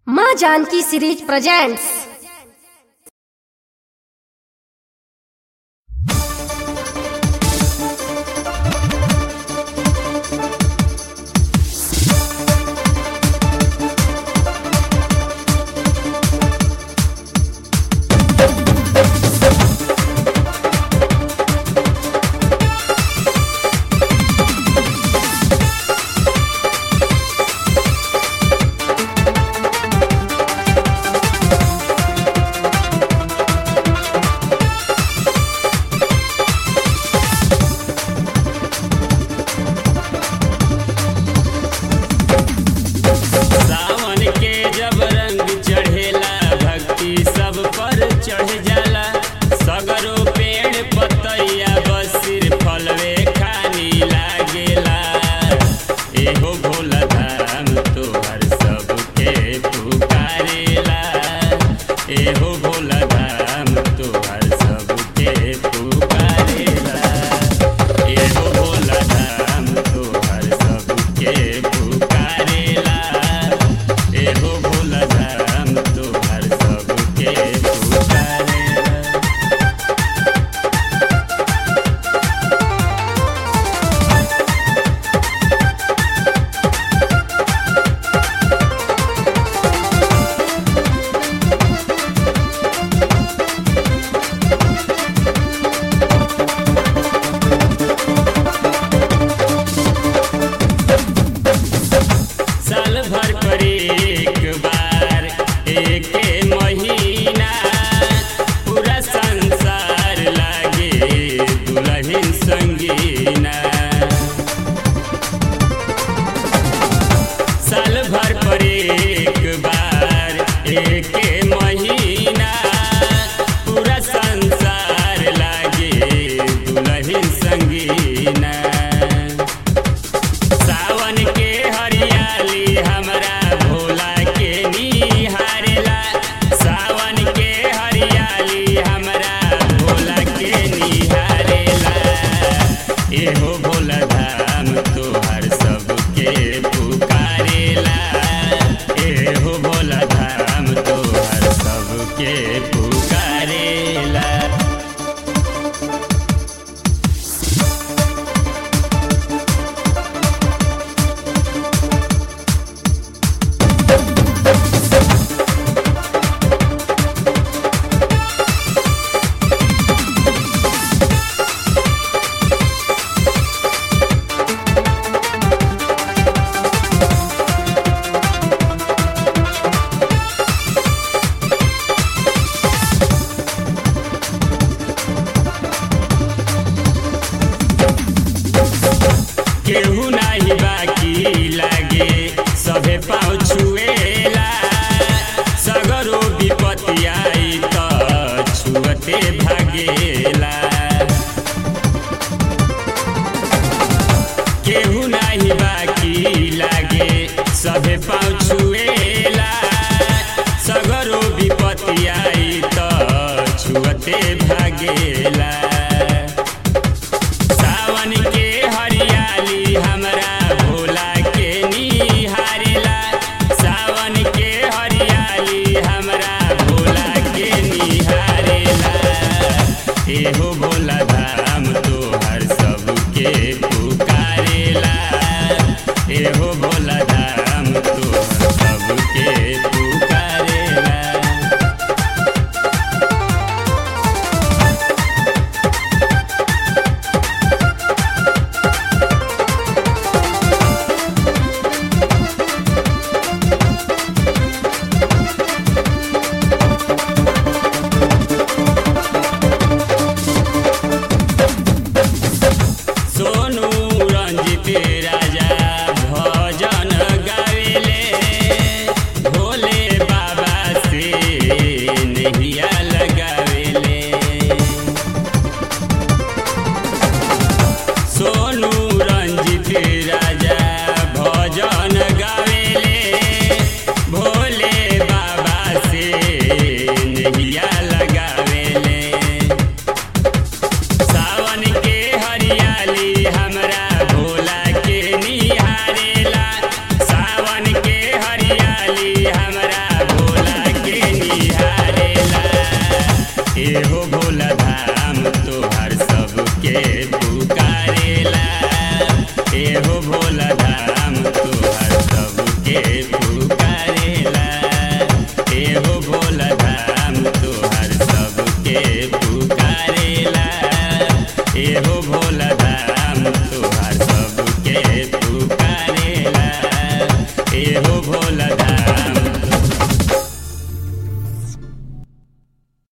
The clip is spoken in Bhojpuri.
माँ जानकी सीरीज प्रेजेंट्स सावन के जब रंग चढ़ेला भक्ति सब पर चढ़ जाला सगरो पेड़ पतैया बस सिर फलवे खानी लागेला एहो भोला धाम तोहर सबके पुकारेला एहो भोला धाम तोहर सबके पुकारेला एहो भोला धाम तोहर सबके पुकारेला एहो भोला धाम तोहर सबके पुकारेला साल भर पर एक बार एक महीना पूरा संसार लागे दुल्हन संगीना साल भर पर एक बार एक महीना पूरा संसार लागे दुल्हन संगीना सावन के हरियाली हमरा भोला के निहारेला सावन के हरियाली हमरा भोला के निहारेला एहो भोला धाम तोहर सबके पुकारेला एहो भोला धाम तोहर सबके पुकारेला केहू नाही बाकी लागे सभे पाँव छुएला सगरो विपत्ति आई त छुअते भागेला केहू नाही बाकी लागे सभे पाँव छुएला सगरो विपत्ति आई त छुअते भागेला सावन के हरियाली हमरा भोला के निहारेला सावन के हरियाली हमरा भोला के निहारेला एहो भोला धाम तोहर सबके पुकारेला एहो भोला धाम तोहर सबके पुकारेला सोनू रंजित राजा भजन गावेले भोले बाबा से नहिया लगावेले सोनू रंजित राजा भजन गावेले भोले एहो भोला धाम तोहर सबके पुकारेला एहो भोला धाम तोहर सबके पुकारेला एहो भोला